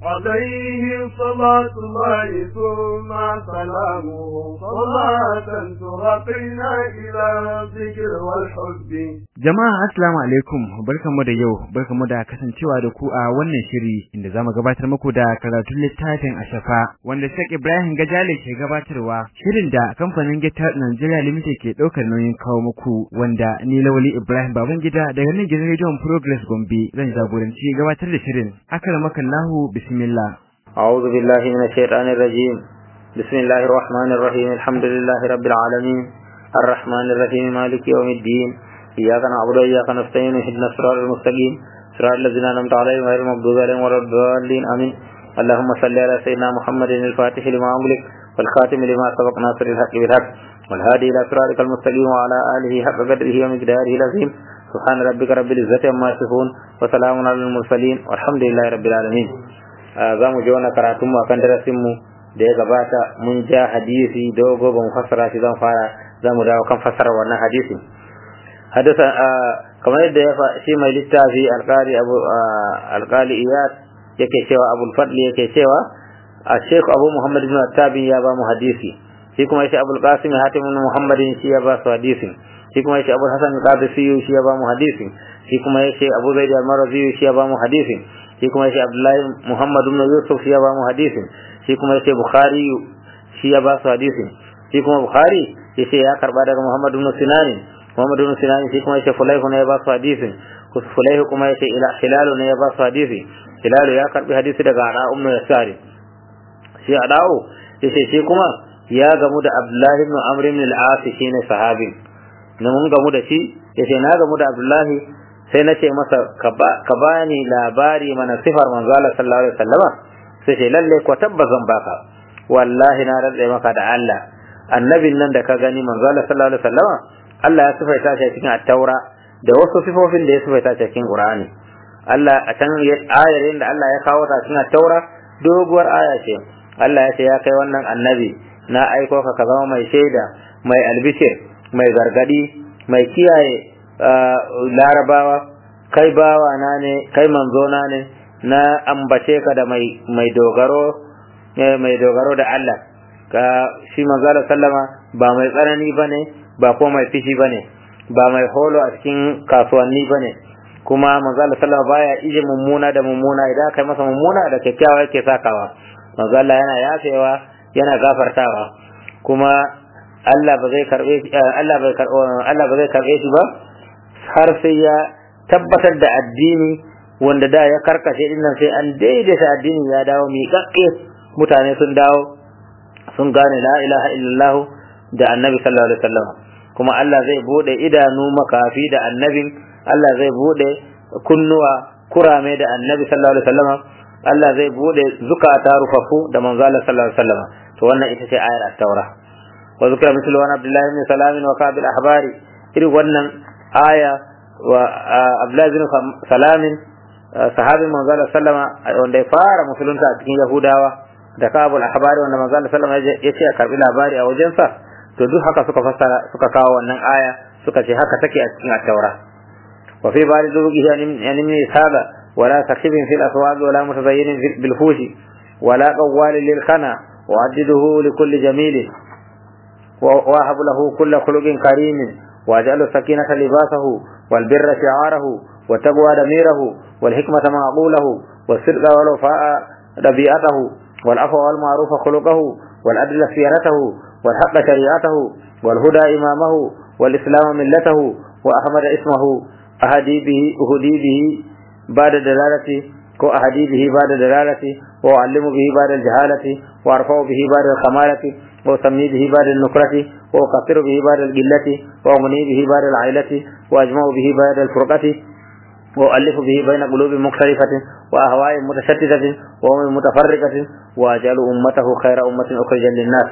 عليه صلاة الله ثم سلامه صلاة ترقينا إلى الذكر والحب Jama'a assalamu alaikum barkamu da yau barkamu da kasancewa da ku a wannan shiri inda zamu gabatar muku da karatun littafin Ashafa wanda Sheikh Ibrahim Gajale ke gabatarwa shirin da kamfanin Gita Nigeria Limited ke daukar nauyin kawo muku wanda ni Lawali Ibrahim Babangida daga nan gidan Radio Progress Gombe zan jagoranci gabatar da shirin akramakallahu bismillah أعوذ بالله من الشيطان الرجيم بسم الله الرحمن الرحيم الحمد لله رب العالمين الرحمن الرحيم مالك يوم الدين إياك نعبد وإياك نستعين اهدنا الصراط المستقيم صراط الذين أنعمت عليهم غير المغضوب عليهم ولا الضالين آمين اللهم صل على سيدنا محمد الفاتح لما أملك والخاتم لما سبق ناصر الحق بالحق والهادي إلى صراطك المستقيم وعلى آله حق قدره ومقداره العظيم سبحان ربك رب العزة عما يصفون وسلام على المرسلين والحمد لله رب العالمين za mu ji wannan karatun mu akan darasin mu da ya gabata mun ja hadisi dogo ban fassara shi zan fara za mu dawo kan fassara wannan hadisi hadasa kamar yadda ya shi mai littafi alƙali abu alƙali iyad yake cewa abul fadli yake cewa a sheikh abu muhammad ibn tabi ya ba mu hadisi shi kuma yace abul qasim hatim ibn muhammadin shi ya ba su hadisin shi kuma yace abul hasan qadisi shi ya ba mu hadisin shi kuma yace abu zaid al-marwazi shi ya ba mu hadisin shi kuma yace abdullahi muhammad ibn yusuf shi ya ba mu hadisin shi kuma yace bukhari shi ya ba su hadisin shi kuma bukhari yace ya karba daga muhammad ibn sinani muhammad ibn sinani shi kuma yace fulaihu ne ya ba su hadisin fulaihu kuma yace ila hilalu ne ya ba su hadisi hilalu ya karbi hadisi daga ada ummu yasari shi adao yace shi kuma ya gamu da abdullahi ibn amr ibn al-as shine sahabin na mun gamu da shi yace na gamu da abdullahi sai na ce masa ka bani labari mana sifar manzo Allah sallallahu alaihi wasallama sai ce lalle ko tabbazan baka wallahi na rantsa maka da Allah annabin nan da ka gani manzo Allah sallallahu alaihi wasallama Allah ya sifaita shi cikin at-taura da wasu sifofin da ya sifaita shi cikin Qur'ani Allah a can ayar da Allah ya kawo ta cikin at-taura doguwar aya ce Allah ya ce ya kai wannan annabi na aiko ka ka zama mai shaida mai albishir mai gargadi mai kiyaye larabawa kai bawa na ne kai manzo na ne na ambace ka da mai mai dogaro mai dogaro da Allah ka shi manzo Allah sallama ba mai tsanani bane ba ko mai fishi bane ba mai holo a cikin kasuwanni bane kuma manzo Allah sallama baya ije mummuna da mummuna idan kai masa mummuna da kyakkyawa yake sakawa manzo Allah yana yafewa yana gafartawa kuma Allah ba zai karbe Allah bai Allah ba zai karbe shi ba har sai ya tabbatar da addini wanda da ya karkashe dinnan sai an daidaita addini ya dawo miƙaƙƙe mutane sun dawo sun gane la ilaha illallah da annabi sallallahu alaihi wasallam kuma Allah zai bude idanu makafi da annabin Allah zai bude kunnuwa kurame da annabi sallallahu alaihi wasallam Allah zai bude zukata rufafu da manzo Allah sallallahu alaihi wasallam to wannan ita ce ayar at-taura wa zikra mithlu wa abdullahi ibn salam wa kabil ahbari irin wannan aya wa Abdullahi bin Salamin sahabin manzo sallama wanda ya fara musulunta a cikin Yahudawa da Kabul Ahbari wanda manzo sallama ya ce a karbi labari a wajensa to duk haka suka fassara suka kawo wannan aya suka ce haka take a cikin at-Taura wa fi bari zubihi an min isaba wala sakhibin fil aswaq wala mutazayyin bil fushi wala qawwal lil khana وعدده لكل جميل ووهب له كل خلق كريم واجعل السكينة لباسه والبر شعاره والتقوى ضميره والحكمة معقوله والصدق والوفاء ربيعته والعفو والمعروف خلقه والعدل سيرته والحق شريعته والهدى إمامه والإسلام ملته وأحمد اسمه أهدي به أهدي به بعد دلالته كو أهدي به بعد دلالته وأعلم به بعد الجهالة وأرفع به بعد الخمالة وأسمي به بعد النكرة وأقصر به بعد القلة وأغني به بعد العائلة وأجمع به بعد الفرقة وأؤلف به بين قلوب مختلفة وأهواء متشتتة وأمم متفرقة وأجعل أمته خير أمة أخرجا للناس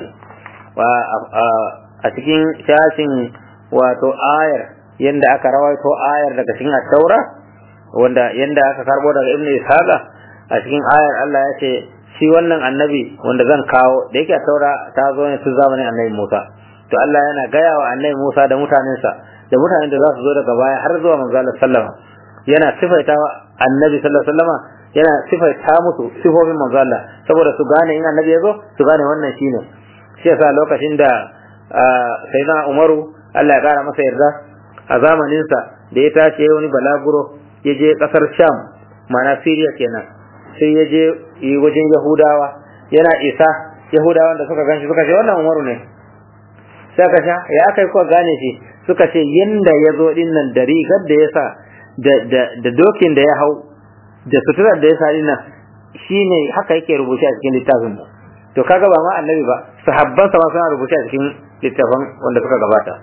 وأتكين شاشن واتو آير يند أكا روايتو آير daga cikin التوراة wanda yanda aka karbo daga ibnu ishaqa a cikin ayar Allah ya ce shi wannan annabi wanda zan kawo da yake taura ta zo ne tun zamanin annabi Musa to Allah yana gaya wa annabi Musa da mutanensa da mutanen da za su zo daga baya har zuwa manzo Allah sallama yana sifaita annabi sallallahu alaihi wasallama yana sifaita musu sifofin manzo Allah saboda su gane in annabi ya zo su gane wannan shine shi yasa lokacin da sayyidina Umaru Allah ya kara masa yarda a zamaninsa da ya tashi wani balaguro ya je kasar Sham mana Syria kenan sai ya je wajen Yahudawa yana isa Yahudawan da suka ganshi suka ce wannan Umaru ne sai ka sha ya aka yi kuwa gane shi suka ce yanda ya zo din nan da rigar da ya sa da dokin da ya hau da suturar da ya sa din nan shine haka yake rubuce a cikin littafin mu to kaga ba ma annabi ba sahabban sa ma suna rubuce a cikin littafin wanda suka gabata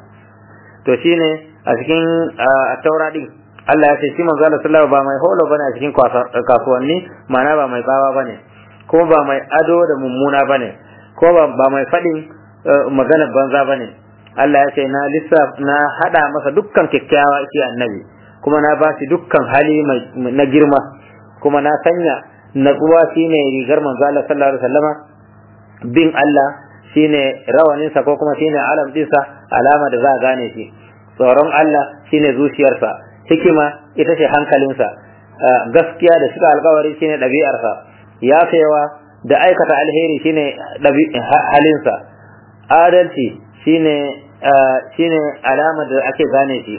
to shine a cikin taura din Allah ya ce shi manzo Allah sallallahu ba mai holo bane a cikin kasuwanni ma'ana ba mai tsawa bane ko ba mai ado da mummuna bane ko ba mai fadin magana banza bane Allah ya ce na lissa na hada masa dukkan kyakkyawa shi annabi kuma na ba shi dukkan hali na girma kuma na sanya natsuwa shine rigar manzo Allah sallallahu alaihi wasallama bin Allah shine rawaninsa ko kuma shine alam dinsa alama da za a gane shi tsoron Allah shine zuciyarsa hikima ita ce hankalinsa gaskiya da suka alkawari shine ɗabi'arsa yafewa da aikata alheri shine halinsa adalci shine shine alama da ake gane shi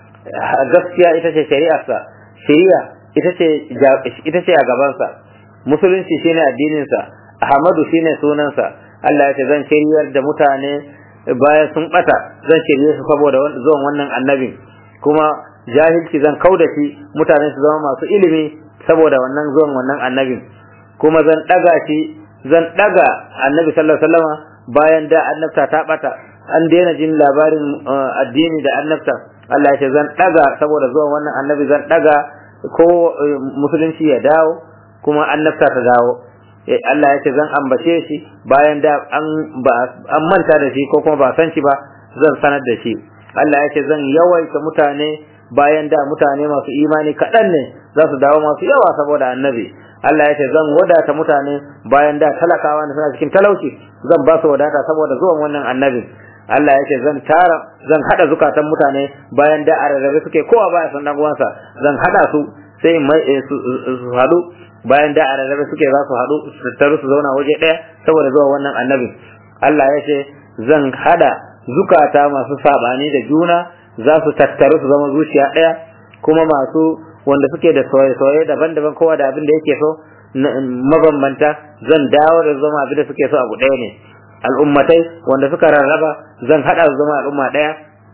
gaskiya ita ce shari'arsa shari'a ita ce ita ce a gabansa musulunci shine addininsa ahmadu shine sunansa Allah ya ce zan shiryar da mutane bayan sun bata zan shirye su saboda zuwan wannan annabin kuma jahilci zan kau da shi mutane su zama masu ilimi saboda wannan zuwan wannan annabin kuma zan daga shi zan daga annabi sallallahu alaihi wasallam bayan da annabta ta bata an daina jin labarin addini da annabta Allah ya ce zan daga saboda zuwan wannan annabi zan daga ko musulunci ya dawo kuma annabta ta dawo Allah ya ce zan ambace shi bayan da an an manta da shi ko kuma ba san shi ba zan sanar da shi Allah ya ce zan yawaita mutane bayan da mutane masu imani kaɗan ne za su dawo masu yawa saboda annabi Allah ya ce zan wadata mutane bayan da talakawa da suna cikin talauci zan ba su wadata saboda zuwan wannan annabi Allah ya ce zan tara zan hada zukatan mutane bayan da a rarrabe suke kowa baya san dan uwansa zan hada su sai mai su hadu bayan da a rarrabe suke za su hadu su tattaru su zauna waje ɗaya saboda zuwan wannan annabi Allah ya ce zan hada zukata masu sabani da juna za su tattaru su zama zuciya ɗaya kuma masu wanda suke da soye-soye daban-daban kowa da abin da yake so mabambanta zan dawo da zama abin da suke so abu ɗaya ne al'ummatai wanda suka rarraba zan haɗa su zama al'umma ɗaya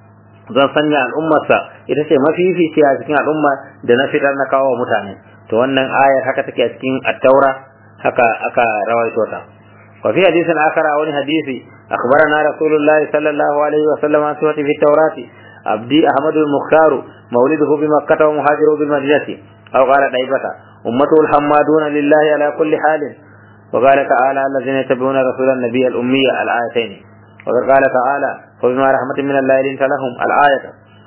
zan sanya al'ummarsa ita ce mafifici a cikin al'umma da na fitar na kawo mutane to wannan ayar haka take a cikin attaura haka aka rawaito ta وفي حديث آخر أو حديث أخبرنا رسول الله صلى الله عليه وسلم عن صفة في التوراة عبدي أحمد المختار مولده بمكة ومهاجره بالمدينة أو قال طيبة أمته الحمادون لله على كل حال وقال تعالى الذين يتبعون رسول النبي الأمية الآيتين وقال تعالى فبما رحمة من الله لنت لهم الآية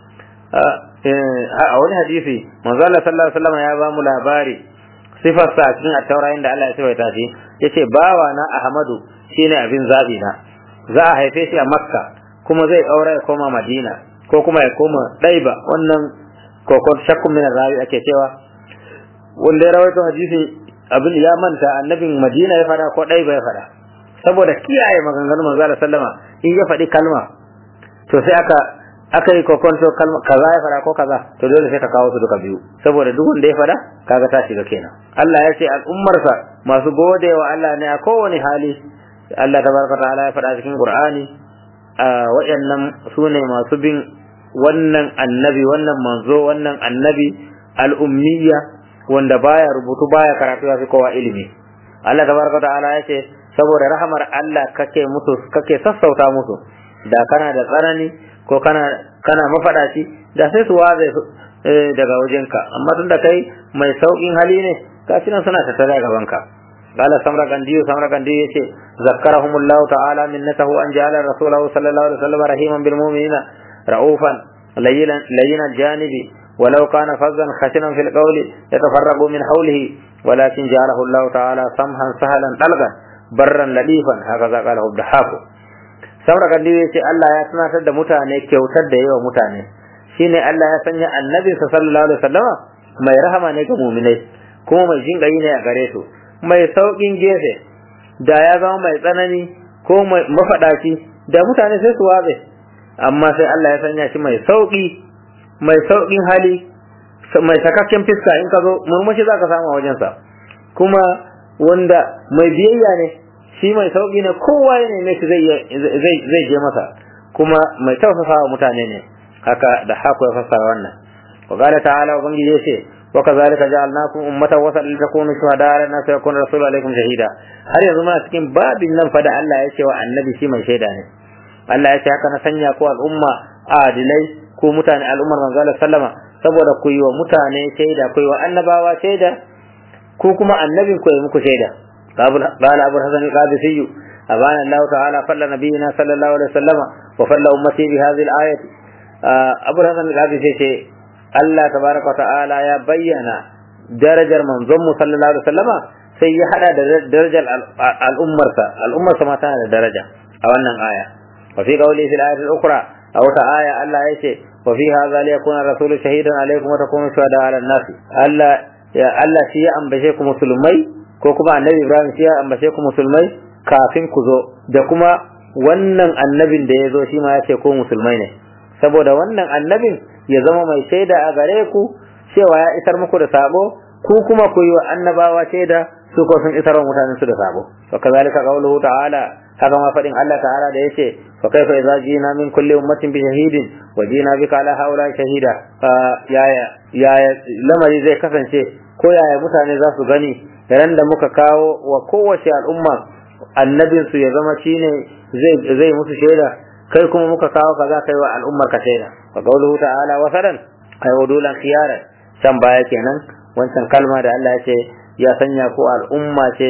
a wani hadisi manzo Allah sallallahu alaihi wasallam ya ba mu labari sifar sa cikin at-taura inda Allah ya sifaita shi yace bawa na Ahmadu shine abin zabi na za a haife shi a Makka kuma zai kaura ya koma Madina ko kuma ya koma Daiba wannan kokon shakkun min rawi ake cewa wanda ya rawaito hadisi abin ya manta annabin Madina ya fada ko Daiba ya fada saboda kiyaye maganganun manzo Allah sallama in ya faɗi kalma to sai aka aka yi kokonto kalma kaza ya fada ko kaza to dole sai ka kawo su duka biyu saboda duk wanda ya fada kaga ta shiga kenan Allah ya ce al'ummarsa masu gode wa Allah ne a kowane hali Allah tabaraka ta'ala ya fada cikin Qur'ani waɗannan su ne masu bin wannan annabi wannan manzo wannan annabi al'ummiya wanda baya rubutu baya karatu ya fi kowa ilimi Allah tabaraka ta'ala ya ce saboda rahamar Allah kake musu kake sassauta musu da kana da tsanani ko kana kana mafadaci da sai su waze daga wajenka amma tun da kai mai saukin hali ne gashi nan suna tattara gaban ka qala samra gandiyu samra gandiyu yace zakkarahumullah ta'ala minnatahu an ja'ala rasulahu sallallahu alaihi wasallam rahiman bil mu'minina ra'ufan layyinan layyinan janibi ولو كان فظا خشنا في القول يتفرق من حوله ولكن جعله الله تعالى سمحا سهلا طلقا برا لطيفا هكذا قاله الضحاك saboda kan ya ce Allah ya tunatar da mutane kyautar da yawa mutane shine Allah ya sanya annabi sallallahu alaihi wasallama mai rahama ne ga mu'minai kuma mai jinƙayi ne a gare su mai sauƙin gefe da ya zama mai tsanani ko mai mafaɗaci da mutane sai su watse amma sai Allah ya sanya shi mai sauƙi mai sauƙin hali mai sakakken fiska in ka zo murmushi za ka samu a wajensa kuma wanda mai biyayya ne shi mai sauƙi ne kowa ya neme shi zai je masa kuma mai tausasa wa mutane ne haka da haku ya fassara wannan wa qala ta'ala ubangiji ya ce wa kazalika ja'alnakum ummatan wasatan litakunu shuhada 'ala an-nasi wa yakuna rasulu alaykum shahida har yanzu muna cikin babin nan fa da Allah ya ce wa annabi shi mai shaida ne Allah ya ce haka na sanya ku al'umma adilai ko mutane al'ummar manzo Allah sallama saboda ku yi wa mutane shaida ku yi wa annabawa shaida ko kuma annabin ku yi muku shaida قال أبو الحسن القادسي أبان الله تعالى فل نبينا صلى الله عليه وسلم وفل أمتي بهذه الآية أبو الحسن القادسي Allah tabaraka ta'ala ya bayyana darajar manzon mu sallallahu alaihi wasallama sai ya hada da darajar al'ummarsa al'ummarsa ma tana da daraja a wannan aya wa fi qawli fil ayati al-ukhra a wata aya Allah ya ce wa fi hadha li yakuna rasulu shahidan alaykum wa takunu shuhada 'ala an-nas Allah ya Allah shi ya ambace ku musulmai ko kuma annabi Ibrahim shi ya ambace ku musulmai kafin ku zo da kuma wannan annabin da ya zo shi ma ya ce ko musulmai ne saboda wannan annabin ya zama mai shaida a gare ku cewa ya isar muku da sabo ku kuma ku yi wa annabawa shaida su ko sun isar wa mutanen su da sabo wa kazalika qawluhu ta'ala haka ma fadin Allah ta'ala da yace fa kaifa idza jina min kulli ummatin bi shahidin wa jina bika ala haula shahida yaya yaya lamari zai kasance ko yaya mutane za su gani ran da muka kawo wa kowace al'umma annabin su ya zama shine zai zai musu shaida kai kuma muka kawo kaza kai wa al'ummar ka shaida wa qawluhu ta'ala wasalan ay wudulan khiyaran can baya kenan wancan kalma da Allah ya ce ya sanya ko al'umma ce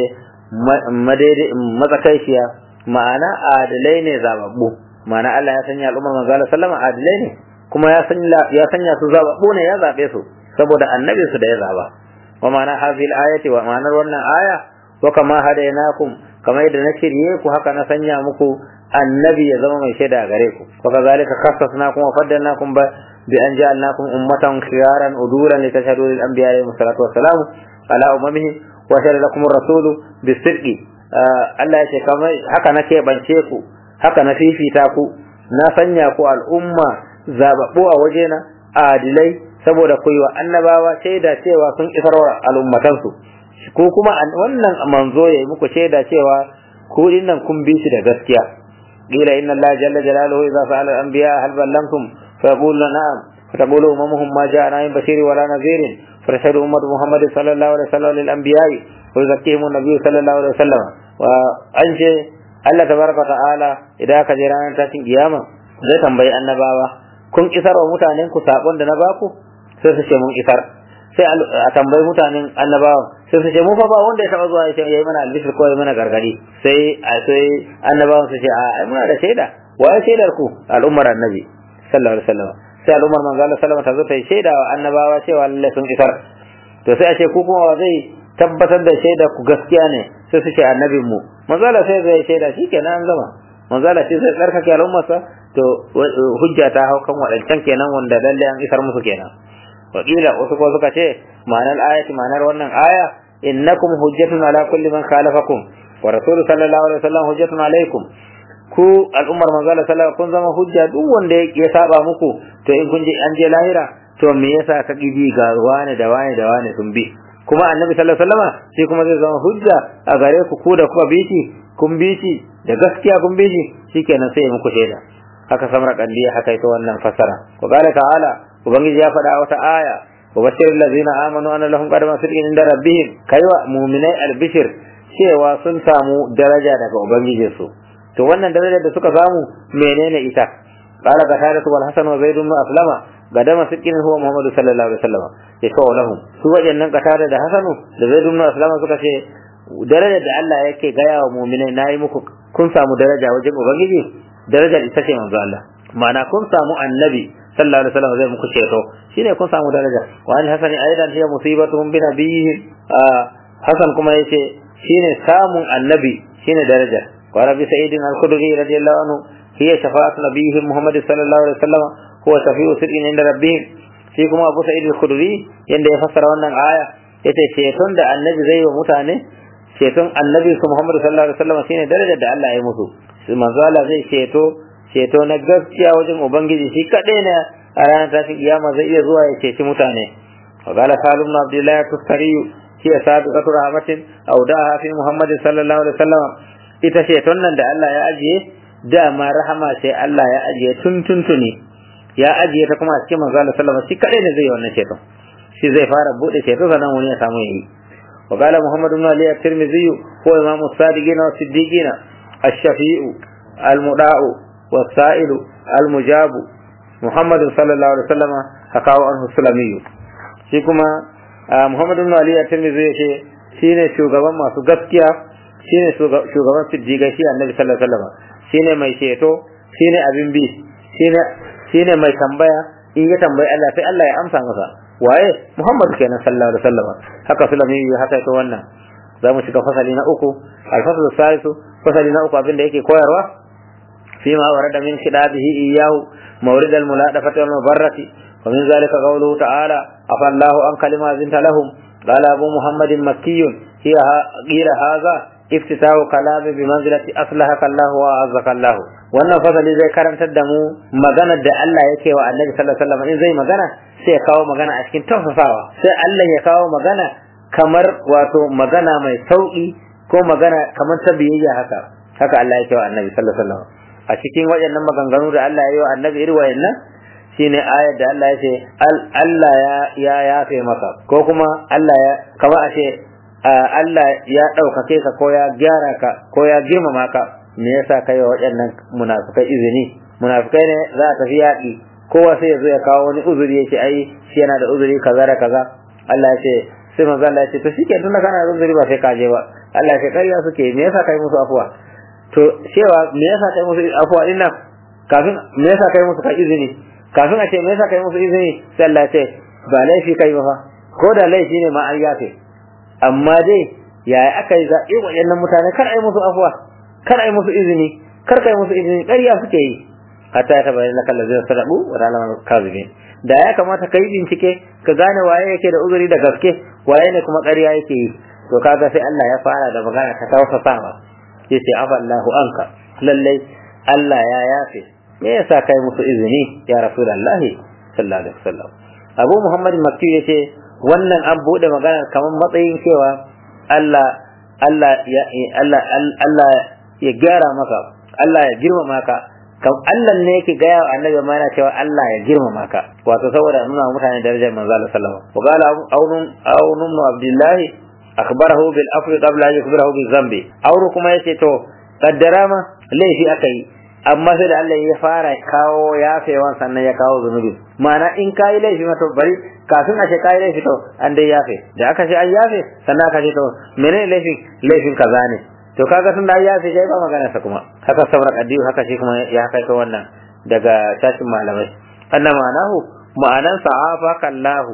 matsakaiciya ma'ana adalai ne zababbu ma'ana Allah ya sanya al'ummar manzo Allah sallama adalai ne kuma ya sanya ya sanya su zababbu ne ya zabe su saboda annabin su da ya zaba wa ma'ana hadhihi al-ayati wa ma'anar wannan aya wa kama hadainakum kamar yadda na shirye ku haka na sanya muku annabi ya zama mai shaida gare ku wa kazalika khassasnakum wa faddalnakum ba bi an ja'alnakum ummatan khiyaran udulan litashhadu lil anbiya'i salatu wassalamu ala ummihi wa shara lakum ar-rasulu bis-sidqi Allah ya ce kamar haka na keɓance ku haka na fifita ku na sanya ku al'umma zababbu a wajena adilai saboda ku yi wa annabawa shaida cewa sun isarwa al'ummatansu ko kuma wannan manzo ya yi muku shaida cewa ku dinnan kun bi shi da gaskiya qila inna allaha jalla jalaluhu idza sa'ala al-anbiya hal ballamtum fa yaquluna na'am fa taqulu ummuhum ma ja'ana min bashiri wala nadhirin fa tashhadu ummatu muhammad sallallahu alaihi wasallam lil anbiya'i wa yuzakkihim an-nabiy sallallahu alaihi wasallam wa anje Allah tabaraka ta'ala idan ka je ranar tashin kiyama zai tambayi annabawa kun isar wa mutanen ku sakon da na baku sai su ce mun isar sai a tambayi mutanen annabawa sai su ce mu fa ba wanda ya taba zuwa ya yi mana albishir ko ya mana gargadi sai a sai annabawan su ce a ai muna da shaida wa ya shaidar ku al'ummar annabi sallallahu alaihi wasallam sai al'ummar manzo Allah sallallahu alaihi wasallam ta zo ta shaida wa annabawa cewa lalle sun isar to sai a ce ku kuma zai tabbatar da shaida ku gaskiya ne sai su ce annabin mu manzo Allah sai zai shaida shikenan an gama manzo Allah sai zai tsarkake al'ummarsa to hujja ta hau kan wadancan kenan wanda lalle an isar musu kenan wakila wasu ko suka ce ma'anar ayati ma'anar wannan aya innakum hujjatun ala kulli man khalafakum wa rasulu sallallahu alaihi wasallam hujjatun alaikum ku al'ummar manzo Allah sallallahu kun zama hujja duk wanda ya saba muku to in kun je an je lahira to me yasa ka gibi ga wani da wani da wani sun bi kuma annabi sallallahu alaihi wasallam shi kuma zai zama hujja a gare ku ku da kuka bi shi kun bi shi da gaskiya kun bi shi shikenan sai muku shaida haka samar kandiya haka ita wannan fasara wa qala ta'ala ubangiji ya faɗa wata aya wa bashir allazina amanu anna lahum qadama sidqin inda rabbihim kaiwa mu'minai albishir cewa sun samu daraja daga ubangijinsu to wannan darajar da suka samu menene ita qala qatada wal hasan wa zaid ibn aslama qadama sidqin huwa muhammadu sallallahu alaihi wasallam yashfa'u lahum su wajennan qatada da hasanu da zaid ibn aslama suka ce darajar da Allah yake gaya wa mu'minai nayi muku kun samu daraja wajen ubangiji darajar ita ce manzo Allah ma'ana kun samu annabi sallallahu alaihi wasallam zai muku ceto shine kun samu daraja wa an hasani aidan hiya musibatuhum bi nabiyihim hasan kuma yace shine samun annabi shine daraja wa rabbi sayyidin al-khudri radiyallahu anhu hiya shafa'atu nabiyihim muhammad sallallahu alaihi wasallam huwa shafi'u sirrin inda rabbihim shi kuma abu sa'id al-khudri yanda ya fassara wannan aya yace ceton da annabi zai yi wa mutane ceton annabi su Muhammadu sallallahu alaihi wasallam shine darajar da Allah ya musu manzo Allah zai ceto ceto na gaskiya wajen ubangiji shi kadai ne a ranar tashin kiyama zai iya zuwa ya ceci mutane wa qala salim ibn abdullah tustari hi sabiqatu rahmatin aw daha fi muhammad sallallahu alaihi wasallam ita ceton nan da Allah ya ajiye dama rahama sai Allah ya ajiye tun tuntuni ya ajiye ta kuma a cikin manzo Allah sallallahu alaihi wasallam shi kadai ne zai yi wannan ceton shi zai fara bude ceto sannan wani ya samu yayi وقال محمد بن علي الترمذي هو إمام الصادقين والصديقين الشفيع المداء والسائل المجاب محمد صلى الله عليه وسلم حكاه عنه السلمي shi kuma Muhammad ibn Ali at-Tirmidhi yace shine shugaban masu gaskiya shine shugaban siddiqai shi Annabi sallallahu alaihi wasallam shine mai ceto shine abin bi shine shine mai tambaya in ya tambayi Allah sai Allah ya amsa masa waye Muhammad kenan sallallahu alaihi wasallam haka sulami ya haka to wannan za mu shiga fasali na uku al-faslu salisu fasali na uku abinda yake koyarwa fi ma warada min khidabihi iyahu mawrid al-muladafati wal mubarrati wa min zalika qawluhu ta'ala afa Allahu an kalima zinta lahum qala abu muhammadin makkiyun hiya qila hadha iftitahu kalami bi manzilati aslahaka Allah wa azzaka Allah wannan fasali zai karantar da mu maganar da Allah yake wa Annabi sallallahu alaihi wasallam in zai magana sai ya kawo magana a cikin tausasawa sai Allah ya kawo magana kamar wato magana mai sauki ko magana kamar ta biyayya haka haka Allah yake wa Annabi sallallahu alaihi wasallam a cikin waɗannan maganganu da Allah ya yi wa Annabi irin wayannan shine ayar da Allah ya ce Allah ya ya yafe maka ko kuma Allah ya kamar a ce Allah ya ɗaukake ka ko ya gyara ka ko ya girmama ka me yasa kai wa waɗannan munafukai izini munafukai ne za a tafi yaƙi kowa sai ya zo ya kawo wani uzuri ya ce ai shi yana da uzuri kaza da kaza Allah ya ce sai manzo Allah ya ce to shike tunda kana da uzuri ba sai ka je ba Allah ya ce ƙarya suke me yasa kai musu afuwa to cewa me yasa kai musu afuwa din nan kafin me yasa kai musu ka izini kafin a ce me yasa kai musu izini sai Allah ya ce ba laifi kai ba fa ko da laifi ne ma an yafe amma dai yaya aka yi zaɓe waɗannan mutane kar a yi musu afuwa kar a yi musu izini kar ka yi musu izini ƙarya suke yi hatta ya tabayyana laka allazina sadaqu wa ta'lamu kadhibin da ya kamata kai bincike ka gane waye yake da uzuri da gaske waye ne kuma ƙarya yake yi to kaga sai Allah ya fara da magana ta tausasawa yace afa Allahu anka lallai Allah ya yafe me yasa kai musu izini ya rasulullahi sallallahu alaihi wasallam Abu Muhammad Makki yace wannan an bude magana kamar matsayin cewa Allah Allah ya Allah Allah ya gyara maka Allah ya girmama ka kam Allah ne yake gaya wa annabi ma yana cewa Allah ya girmama ka wato saboda nuna mutane darajar manzo Allah sallallahu alaihi wasallam wa qala aunun aunun abdullah akhbarahu bil afri qabla an yukhbirahu bil zambi auru kuma yace to kaddara ma laifi akai amma sai da Allah ya fara kawo yafewan sannan ya kawo zunubi ma'ana in kayi laifi ma to bari kafin a ce kayi laifi to an dai yafe da aka ce an yafe sannan aka ce to menene laifin laifin kaza ne to kaga tun da ya fi sai ba magana sa kuma haka sabra kaddiyu haka shi kuma ya kai wannan daga shashin malamai anna ma'anahu ma'anan sa afaka Allah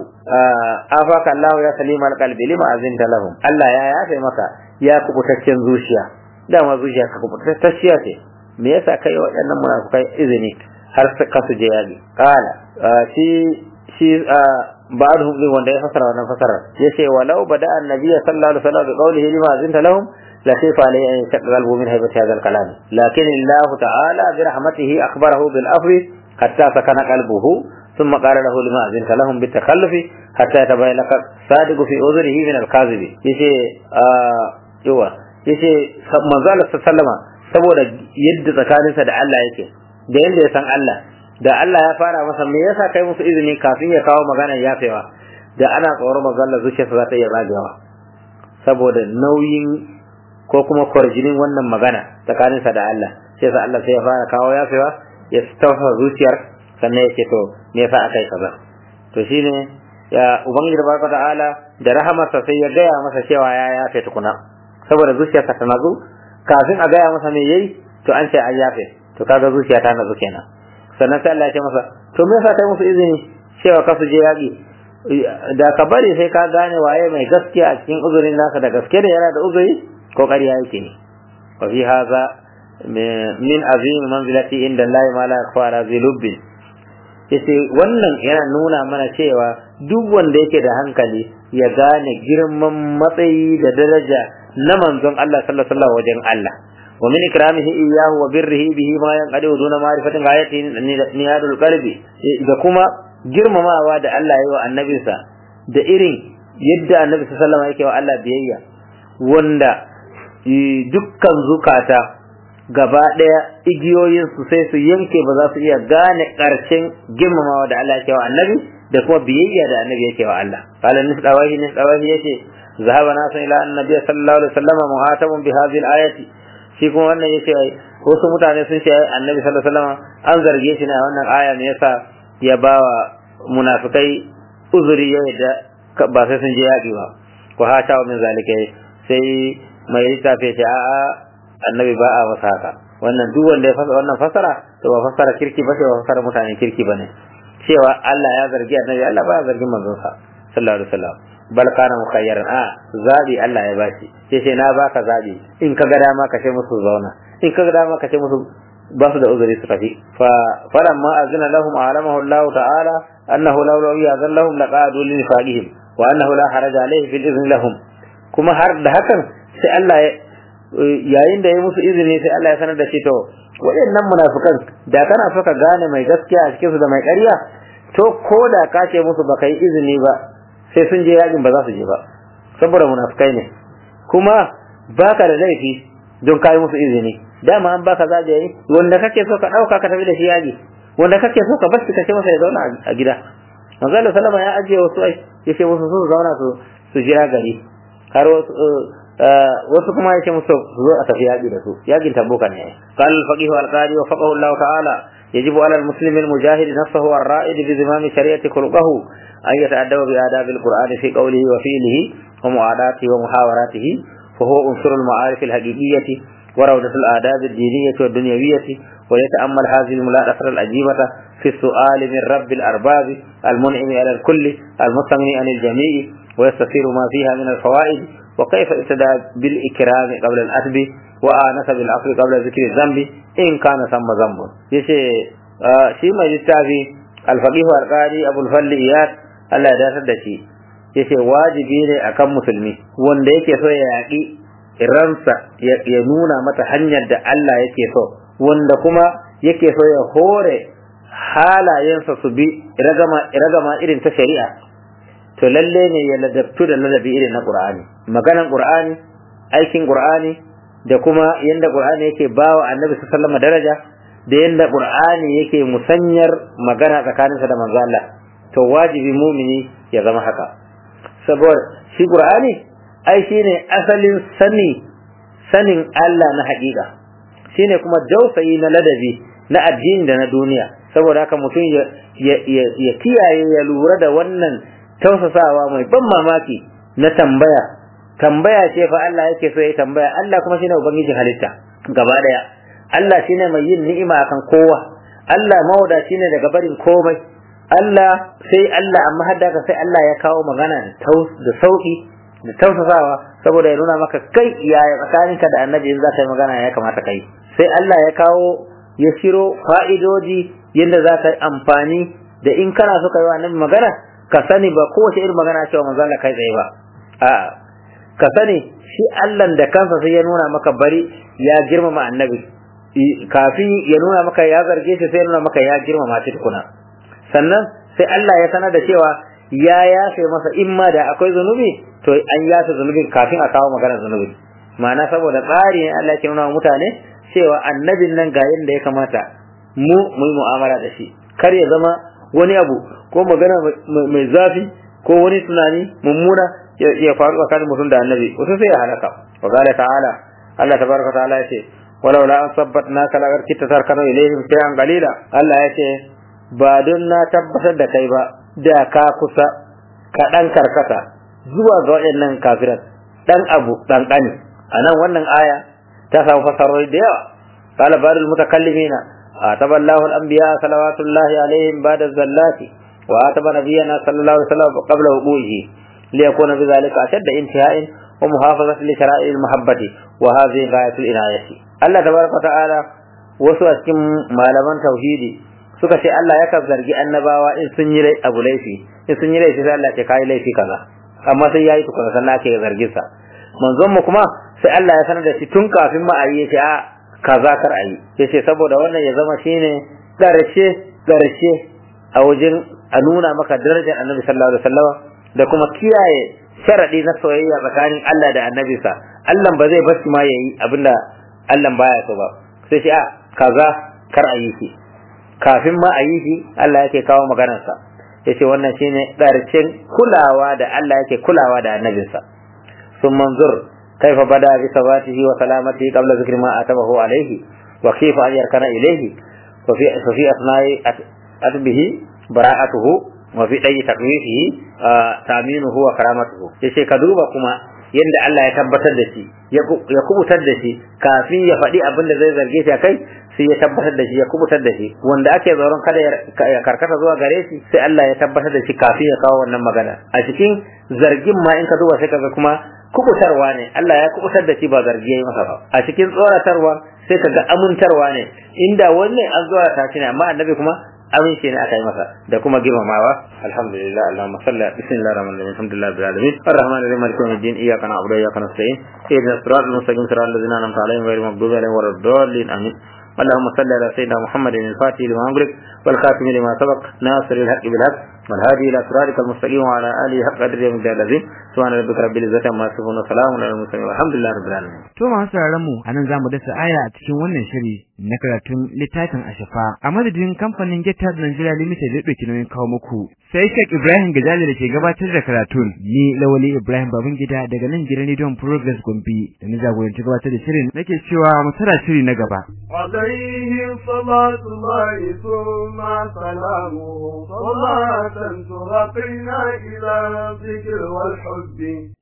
afaka Allah ya salima alqalbi lima azinta lahum Allah ya yafe maka ya kubutaccen zuciya dama zuciya ka kubutacciya ce me yasa kai waɗannan munafukai izini har ka su je yaƙi kala shi shi ba'dhum din wanda ya fasara wannan fasara yace walau bada annabi sallallahu alaihi wasallam bi qawlihi lima azinta lahum لكيف عليه أن يشق قلبه من هيبة هذا الكلام لكن الله تعالى برحمته أخبره بالأفر حتى سكن قلبه ثم قال له لما أذنت لهم بالتخلف حتى يتبين لك صادق في أذره من الكاذب يشي آه يوا يشي منزال سلم saboda yadda tsakaninsa da Allah yake da yadda ya san Allah da Allah ya fara masa me yasa kai musu izini kafin ya kawo magana yafewa da ana tsoron manzo Allah zuciyarsa za ta iya ragewa saboda nauyin ko kuma kwarjinin wannan magana tsakaninsa da Allah sai sa Allah sai ya fara kawo yafewa ya tausa zuciyar sannan ya ce to me yasa aka yi kaza to shine ya ubangiji barka ta'ala da rahamarsa sai ya gaya masa cewa ya yafe tukuna saboda zuciyarsa ta nazu kafin a gaya masa me yayi to an ce an yafe to kaga zuciya ta nazu kenan sannan sai Allah ya ce masa to me yasa kai musu izini cewa ka su je yaƙi da ka bari sai ka gane waye mai gaskiya a cikin uzurin nasa da gaske da yana da uzuri ko ƙarya yake ne wa fi haza min azim manzilati inda Allah ma la yakhfa ala zilubbin yace wannan yana nuna mana cewa duk wanda yake da hankali ya gane girman matsayi da daraja na manzon Allah sallallahu alaihi wasallam wajen Allah wa min ikramihi iyyahu wa birrihi bihi ma yanqadi duna ma'rifatin ghayatihi niyadul qalbi da kuma girmamawa da Allah ya yi wa annabinsa da irin yadda annabi sallallahu alaihi wasallam yake wa Allah biyayya wanda dukkan zukata gaba ɗaya igiyoyinsu sai su yanke ba za su iya gane ƙarshen girmamawa da Allah yake wa annabi da kuma biyayya da annabi yake wa Allah qala nisdawahi nisdawahi yace zahaba nasu ila annabi sallallahu alaihi wasallam muhatamun bi hadhihi al-ayati shi kuma wannan yace wasu mutane sun ce annabi sallallahu alaihi wasallam an zarge shi ne a wannan aya me yasa ya bawa munafikai uzuri ya da ba sai sun je yaƙi ba ko hata min zalika sai mai littafi ce a'a annabi ba a masa haka wannan duk wanda ya fasa wannan fasara to ba fasara kirki ba sai ba fasara mutanen kirki bane cewa Allah ya zargi annabi Allah ba ya zargi manzon sa sallallahu alaihi wasallam bal kana mukhayyaran a zabi Allah ya bashi sai sai na baka zabi in ka ga dama ka ce musu zauna in ka ga dama ka ce musu ba su da uzuri su tafi fa falamma azina lahum alamahu Allah ta'ala annahu law law yazan lahum laqadu li nifaqihim wa annahu la haraja alayhi fil izni lahum kuma har da hakan sai Allah ya yayin da ya musu izini sai Allah ya sanar da shi to waɗannan munafikan da kana so ka gane mai gaskiya a cikin su da mai ƙarya to ko da ka ce musu baka yi izini ba sai sun je yakin ba za su je ba saboda munafikai ne kuma baka da laifi don kai musu izini dama an baka zaje yi wanda kake so ka dauka ka tafi da shi yaji wanda kake so ka bar shi ka ce masa ya zauna a gida manzo Allah sallama ya ajiye wasu ai yace musu su zauna su su jira gari har wasu wasu kuma yake musu su zo a tafi yaƙi da su yaƙin tabuka ne qala al-faqih al-qadi wa faqahu Allah ta'ala يجب على المسلم المجاهد نفسه الرائد بزمام شريعة خلقه أن يتأدب بآداب القرآن في قوله وفعله ومعاداته ومحاوراته فهو عنصر المعارف الحقيقية وروضة الآداب الدينية والدنيوية ويتأمل هذه الملاحظة العجيبة في السؤال من رب الأرباب المنعم على الكل المستغني عن الجميع ويستثير ما فيها من الفوائد وكيف ابتدى بالإكرام قبل الأدب وآنس بالعفو قبل ذكر الذنب إن كان ثم ذنب يشي شي ما يتافي الفقيه القاضي أبو الفل إياد الله يدافع دشي yace wajibi ne akan musulmi wanda yake so ya yaƙi ransa ya nuna mata hanyar da Allah yake so wanda kuma yake so ya hore halayensa su bi ragama irin ta shari'a to lalle ne ya ladabtu da ladabi irin na Qur'ani maganan Qur'ani aikin Qur'ani da kuma yanda Qur'ani yake bawa Annabi sallallahu alaihi daraja da yanda Qur'ani yake musanyar magana tsakaninsa da manzo Allah to wajibi mumini ya zama haka saboda shi Qur'ani ai shine asalin sani sanin Allah na haƙiƙa shine kuma dausayi na ladabi na addini da na duniya saboda haka mutum ya kiyaye ya lura da wannan tausasawa mai ban mamaki na tambaya tambaya ce fa Allah yake so ya tambaya Allah kuma shine ubangijin halitta gaba daya Allah shine mai yin ni'ima akan kowa Allah mawada shine daga barin komai Allah sai Allah amma hadda ka sai Allah ya kawo magana da sauki da tausasawa saboda ya nuna maka kai yaya tsakaninka da annabi in za ka yi magana ya kamata kai sai Allah ya kawo ya shiro fa'idoji yadda za ka yi amfani da in kana so ka yi wa annabi magana ka sani ba kowace irin magana cewa manzo Allah kai tsaye ba a'a ka sani shi Allah da kansa sai ya nuna maka bari ya girmama annabi kafin ya nuna maka ya zarge shi sai ya nuna maka ya girmama shi tukuna sannan sai Allah ya sanar da cewa ya yafe masa in ma da akwai zunubi to an yafe zunubin kafin a kawo magana zunubi ma'ana saboda tsari ne Allah ke nuna mutane cewa annabin nan ga yadda ya kamata mu mu yi mu'amala da shi kar ya zama wani abu ko magana mai zafi ko wani tunani mummuna ya faru tsakanin mutum da annabi wasu sai ya halaka wa qala ta'ala Allah tabaraka ta'ala ya ce walau la asabbatnaka la arkita tarkanu ilayhim shay'an qalila Allah ya ce ba don na tabbatar da kai ba da ka kusa ka dan karkata zuwa ga waɗannan kafiran dan abu dan kani anan wannan aya ta samu fasarori da yawa qala barul mutakallimina ataba Allahu al-anbiya salawatullahi alaihim ba'da zallati wa ataba nabiyyana sallallahu alaihi wasallam qabla wuqu'ihi liyakuna bidhalika ashadda intiha'in wa muhafazati li shara'i al-mahabbati wa hadhihi ghayatul inayati Allah tabaraka ta'ala wasu a cikin malaman tauhidi suka ce Allah yakan zargi annabawa in sun yi abu laifi in sun yi laifi sai Allah ce kai laifi kaza amma sai yayi tukuna sannan ake zargin sa manzon mu kuma sai Allah ya sanar da shi tun kafin ma ayi yace a kaza kar ayi yace saboda wannan ya zama shine karshe karshe a wajen a nuna maka darajar Annabi sallallahu alaihi wasallam da kuma kiyaye sharadi na soyayya tsakanin Allah da annabinsa Allah ba zai bar shi ma yayi abinda Allah baya so ba sai shi a kaza kar a yi shi kafin ma a yi shi Allah yake kawo maganarsa yace wannan shine ƙarshen kulawa da Allah yake kulawa da annabinsa sun manzur kaifa bada bi sabatihi wa salamatihi qabla zikri ma atabahu alayhi wa kayfa an yarkana ilayhi wa fi fa fi asna'i atbihi bara'atuhu wa fi dai takwifihi taminuhu wa karamatuhu yace ka duba kuma yadda Allah ya tabbatar da shi ya kubutar da shi kafin ya faɗi abin da zai zarge shi a kai sai ya tabbatar da shi ya kubutar da shi wanda ake tsoron kada ya karkata zuwa gare shi sai Allah ya tabbatar da shi kafin ya kawo wannan magana a cikin zargin ma in ka duba sai kaga kuma kubutarwa ne Allah ya kubutar da shi ba zargi yayi masa ba a cikin tsoratarwa sai kaga amintarwa ne inda wannan an tsorata shi ne amma annabi kuma amince ne aka yi masa da kuma girmamawa alhamdulillah allahumma salli bismillahir rahmanir rahim alhamdulillah rabbil alamin arrahmanir rahim maliki yawmiddin iyyaka na'budu wa iyyaka nasta'in ihdinas siratal mustaqim siratal ladzina an'amta alaihim ghayril maghdubi alaihim waladdallin amin اللهم صل على سيدنا محمد الفاتح لما أمرك والخاتم لما سبق ناصر الحق بالحق والهادي إلى صراطك المستقيم وعلى آله حق قدر يوم الدين العظيم سبحان ربك رب العزة عما يصفون وسلام على المرسلين والحمد لله رب العالمين To masu sauraron mu anan zamu dasa aya a cikin wannan shiri na karatun littafin Ashafa a madadin kamfanin Getar Nigeria Limited da dauki nauyin kawo muku sai Sheikh Ibrahim Gajali da ke gabatar da karatun ni Lawali Ibrahim Babangida daga nan gidan Rediyon Progress Gombe da ni jagoranci gabatar da shirin nake cewa mu tara shiri na gaba عليه صلاة الله ثم سلامه صلاة ترقينا إلى الذكر والحب